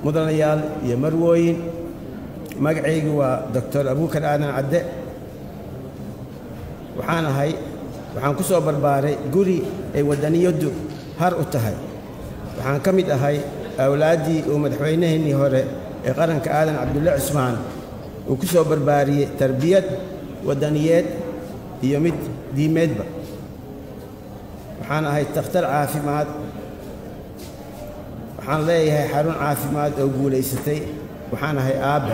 mudanayaal iyo marwooyin magacaygu waa doctor abuukar aadan cadde waxaan ahay waxaan ku soo barbaaray guri ay waddaniyaddu har u tahay waxaan ka mid ahay awlaaddii uu madaxweynaheennii hore ee qaranka aadan cabdulle cusmaan uu ku soo barbaariyey tarbiyad waddaniyeed iyo mid diimeedba waxaan ahay takhtar caafimaad waxaan leeyahay xarun caafimaad oo guulaysatay waxaan ahay aabbe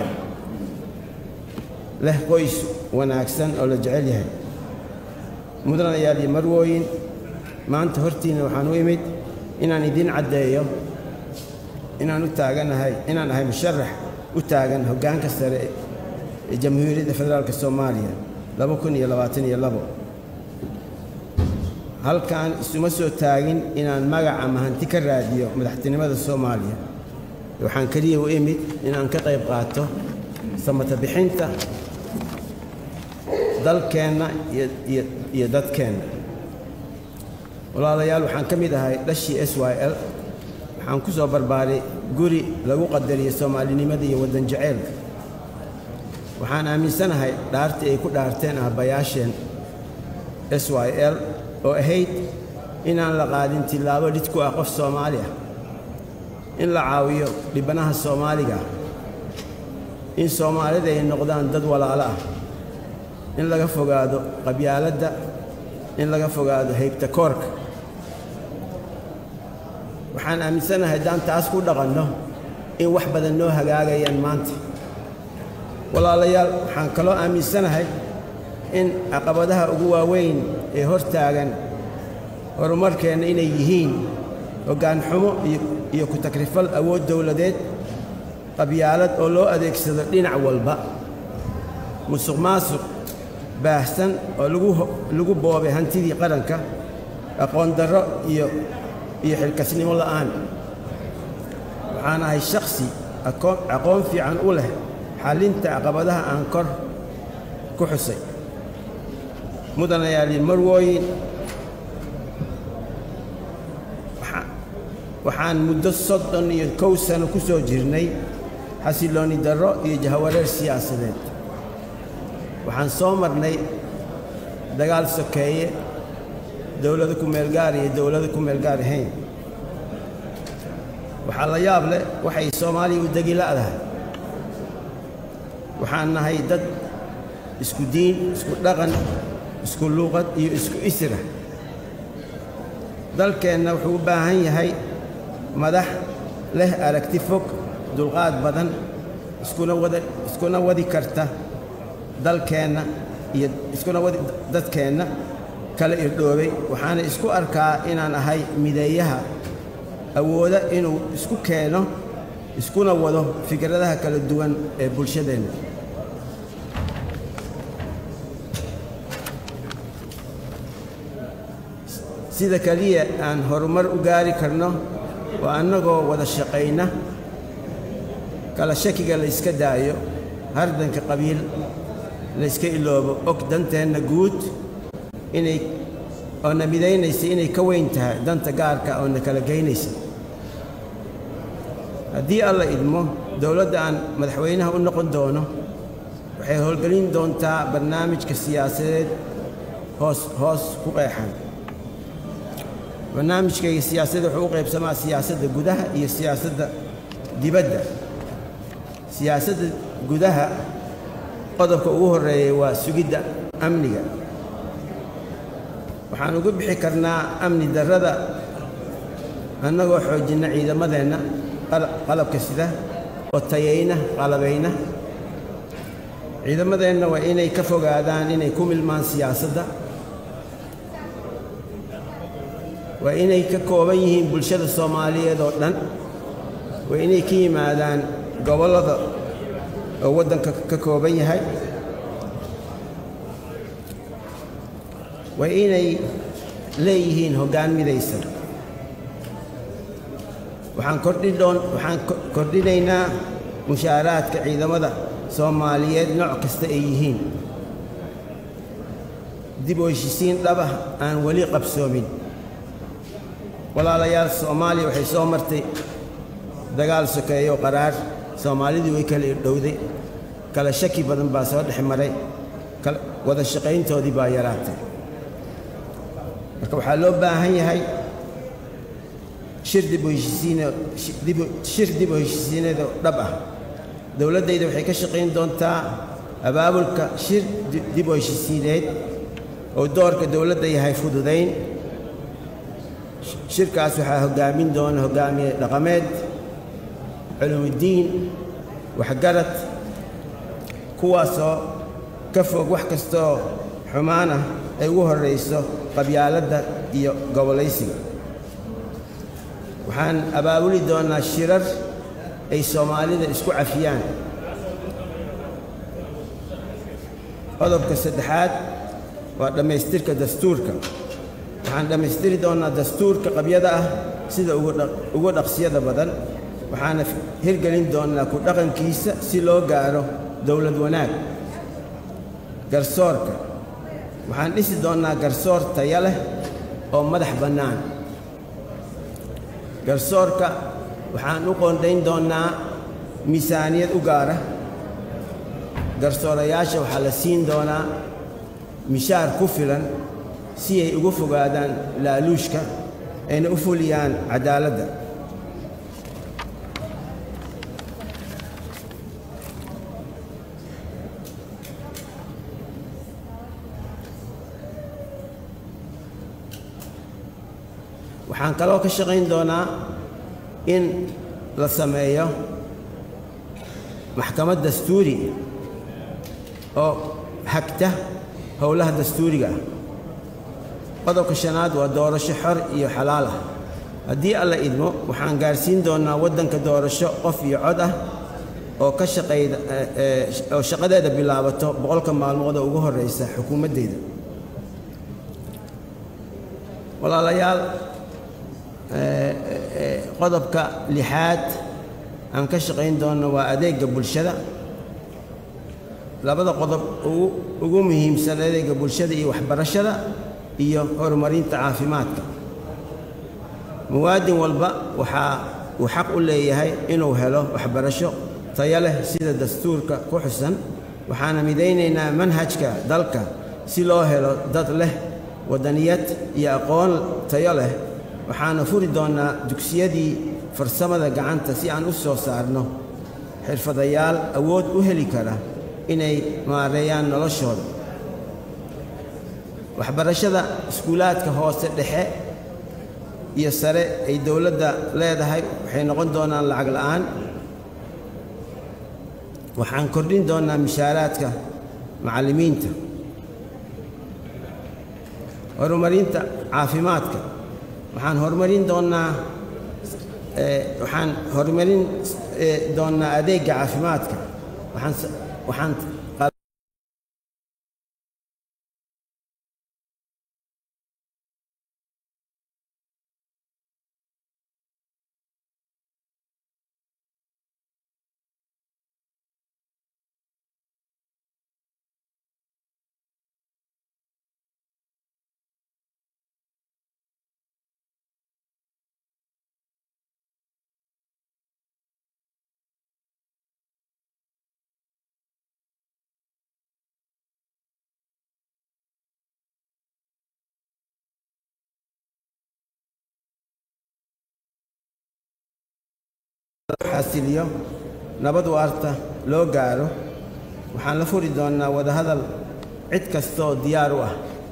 leh qoys wanaagsan oo la jecel yahay mudanayaal iyo marwooyin maanta hortiina waxaan u imid inaan idiin caddeeyo inaan u taaganahay inaan ahay musharax u taagan hoggaanka sare ee jamhuuriyadda federaalk soomaaliya laba kun iyo labaatan iyo labo halkaan isuma soo taagin inaan magac ama hanti ka raadiyo madaxtinimada soomaaliya waxaan keliya u imid inaan ka qayb qaato samata bixinta dalkeenna iyo dadkeenna walaalayaal waxaan ka mid ahay dhashii s y l waxaan ku soo barbaaray guri lagu qadariyo soomaalinimada iyo waddan jaceylka waxaan aaminsanahay dhaartii ay ku dhaarteen aabbayaasheen s y l oo ahayd inaan la qaadin tillaabo dhid ku ah qof soomaali ah in la caawiyo dhibanaha soomaaliga in soomaalida ay noqdaan dad walaalo ah in laga fogaado qabyaaladda in laga fogaado haybta koorka waxaan aaminsanahay haddaan taas ku dhaqanno in wax badan noo hagaagayaan maanta walaalayaal waxaan kaloo aaminsanahay in caqabadaha ugu waaweyn ee hor taagan horumarkeenna inay yihiin hoggaan xumo iyo ku takrifal awood dowladeed qabyaalad oo loo adeegsado dhinac walba musuq maasuq baahsan oo lagu boobay hantidii qaranka aqoon darro iyo iyo xilkasnimo la'aan waxaan ahay shakhsi aqoon fiican u leh xallinta caqabadaha aan kor ku xusay mudanayaali marwooyin waxaan muddo soddon iyo kow sano ku soo jirnay xasilloonni darro iyo jahawareer siyaasadeed waxaan soo marnay dagaal sokeeye dowlado ku meelgaar iyo dowlado ku meelgaar ahayn waxaa la yaab leh waxay soomaaliya u degi la'dahay waxaan nahay dad isku diin isku dhaqan isku luuqad iyo isku isra dalkeenna wuxuu u baahan yahay madax leh aragti fog dulqaad badan iskuna wada iskuna wadi karta dalkeenna iyo iskuna wadi dadkeenna kala irdhoobay waxaana isku arkaa inaan ahay mideeyaha awooda inuu isku keeno iskuna wado fikradaha kala duwan ee bulshadeenna sida keliya aan horumar u gaari karno waa annagoo wada shaqayna kala shakiga layska daayo hardanka qabiil layska iloobo og danteenna guud inay oo na midaynaysa inay ka weyn tahay danta gaarka oo na kala geynaysa haddii alla idmo dowladda aan madaxweynaha u noqon doono waxay howlgelin doontaa barnaamijka siyaasadeed hoos hoos ku qeexan barnaamijkayga siyaasadda wuxuu u qaybsamaa siyaasadda gudaha iyo siyaasadda dibadda siyaasadda gudaha qodobka ugu horreeyay waa sugidda amniga waxaan uga bixi karnaa amni darrada annagoo xoojinna ciidamadeenna qalabka sida oo tayayna qalabayna ciidamadeenna waa inay ka fogaadaan inay ku milmaan siyaasadda waa inay ka kooban yihiin bulshada soomaaliyeed oo dhan waa inay ka yimaadaan gobollada oo waddanka ka kooban yahay waa inay leeyihiin hoggaan midaysan waxaan kordhidhoon waxaan kordhinaynaa mushaaraadka ciidamada soomaaliyeed nooc kasta ay yihiin dib u heshisiin dhabah aan weli qabsoomin walaalayaal soomaaliya waxay soo martay dagaal sokeeyo qaraar soomaalidii way kala dhowday kala shaki badan baa soo dhex maray wada shaqayntoodii baa yaraatay marka waxaa loo baahan yahay shir dib u heshiisiinshir dib u heshiisiineed oo dhab ah dowladdayda waxay ka shaqayn doontaa abaabulka shir dib u heshiisiineed oo doorka dowladda yahay fududayn shirkaas waxaa hoggaamin doona hoggaamiye dhaqameed culumudiin waxgarad kuwaasoo ka fog wax kastaoo xumaan ah ay ugu horrayso qabyaaladda iyo gobolaysiga waxaan abaabuli doonnaa shirar ay soomaalida isku cafiyaan qodobka saddexaad waa dhammaystirka dastuurka waxaan dhammaystiri doonnaa dastuurka qabyada ah sida ugu dhaqsiyada badan waxaana hirgelin doonnaa ku dhaqankiisa si loo gaaro dowlad wanaag garsoorka waxaan dhisi doonnaa garsoor taya leh oo madax bannaan garsoorka waxaan u qoondayn doonnaa miisaaniyad u gaara garsoorayaasha waxaa la siin doonaa mishaar ku filan si ay uga fogaadaan laaluushka ayna u fuliyaan caddaaladda waxaan kaloo ka shaqayn doonaa in la sameeyo maxkamad dastuuri oo hagta howlaha dastuuriga ah qodobka shanaad waa doorasho xor iyo xalaal ah haddii alla idmo waxaan gaarsiin doonnaa waddanka doorasho qof iyo cod ah oo ka shaqayda oo shaqadeeda bilaabato boqolka maalmood oo ugu horraysa xukuumaddeyda walaalayaal qodobka lixaad aan ka shaqayn doonno waa adeegga bulshada labada qodob ugu muhiimsan adeegga bulshada iyo waxbarashada iyo horumarinta caafimaadka muwaadin walba waxaa uu xaq u leeyahay inuu helo waxbarasho tayo leh sida dastuurka ku xusan waxaana midaynaynaa manhajka dalka si loo helo dad leh waddaniyad iyo aqoon tayo leh waxaana furi doonnaa dugsiyadii farsamada gacanta si aan u soo saarno xirfadayaal awood u heli kara inay maareeyaan noloshooda waxbarashada iskuulaadka hoose dhexe iyo sare ay dowladda leedahay waxay noqon doonaan lacag la'aan waxaan kordhin doonnaa mishaaraadka macallimiinta horumarinta caafimaadka waxaan horumarin doonnaa waxaan horumarin doonnaa adeegga caafimaadka waxaan waxaan xasiliyo nabad waarta loo gaaro waxaan la furi doonnaa wadahadal cid kastaoo diyaar u ah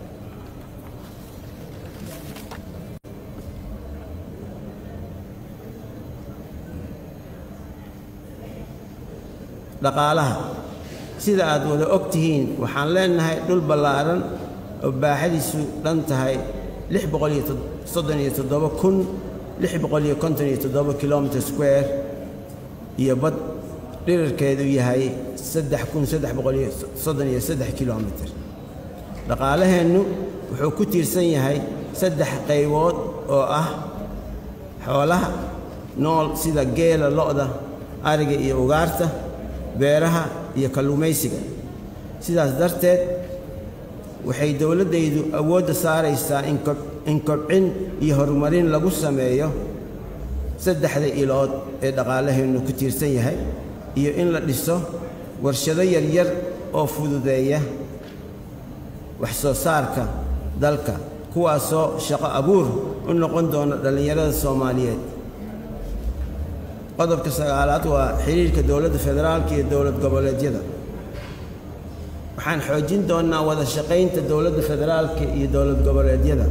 dhaqaalaha sida aad wada og tihiin waxaan leenahay dhul ballaaran oo baaxadiisu dhan tahay lix boqol iyo soddon iyo toddoba kun lix boqol iyo konton iyo toddoba kilometer square iyo bad dhirarkeedu yahay saddex kun saddex boqol iyo soddon iyo saddex kilomitir dhaqaalaheennu wuxuu ku tiirsan yahay saddex qaybood oo ah xoolaha nool sida geela lo'da ariga iyo ugaarta beeraha iyo kalluumaysiga sidaas darteed waxay dowladdaydu awoodda saaraysaa in kobcin iyo horumarin lagu sameeyo saddexda ilood ee dhaqaalaheennu ku tiirsan yahay iyo in la dhiso warshado yaryar oo fududeeya wax soo saarka dalka kuwaasoo shaqo abuur u noqon doona dhallinyarada soomaaliyeed qodobka sagaalaad waa xidhiirka dowladda federaalka iyo dowlad goboleedyada waxaan xoojin doonnaa wada shaqaynta dowladda federaalka iyo dowlad goboleedyada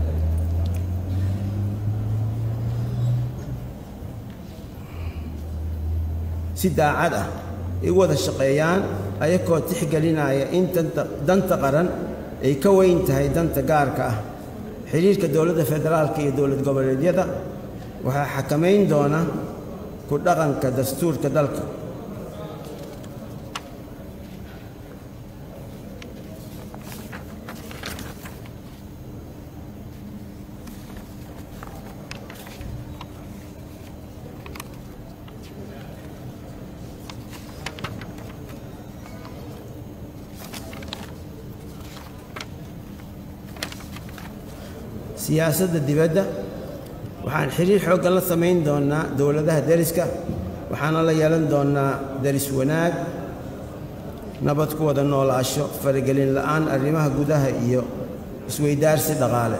si daacad ah ay u wada shaqeeyaan ayakoo tixgelinaya in danta qaran ay ka weyn tahay danta gaarka ah xidhiirka dowladda federaalka iyo dowlad goboleedyada waxaa xakamayn doona ku dhaqanka dastuurka dalka siyaasadda dibadda waxaan xidhiir xooggan la samayn doonnaa dowladaha deriska waxaana la yeelan doonnaa deris wanaag nabad ku wada noolaasho faragelin la'aan arrimaha gudaha iyo isweydaarsi dhaqaale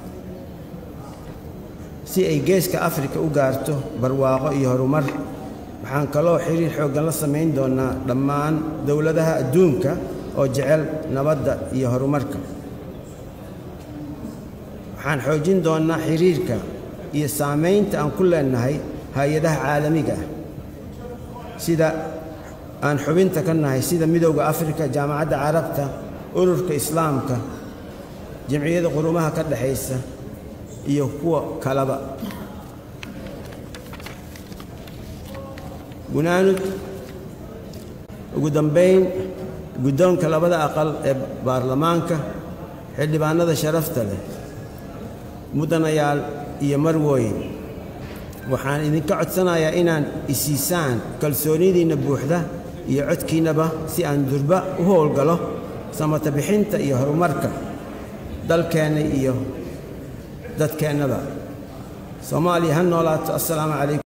si ay geeska afrika u gaarto barwaaqo iyo horumar waxaan kaloo xidhiir xooggan la samayn doonnaa dhammaan dowladaha adduunka oo jecel nabadda iyo horumarka waxaan xoojin doonnaa xidhiirka iyo saamaynta aan ku leennahay hay-adaha caalamiga ah sida aan xubinta ka nahay sida midowda afrika jaamacadda carabta ururka islaamka jamciyadda qurumaha ka dhexaysa iyo kuwa kaleba gunaanud ugu dambayn guddoonka labada aqal ee baarlamaanka xildhibaannada sharafta leh mudanayaal iyo marwooyin waxaan idinka codsanayaa inaan isiisaan kalsoonidiinna buuxda iyo codkiinnaba si aan durba u howlgalo samata bixinta iyo horumarka dalkeenna iyo dadkeennaba soomaaliya ha noolaato assalaamu calaykum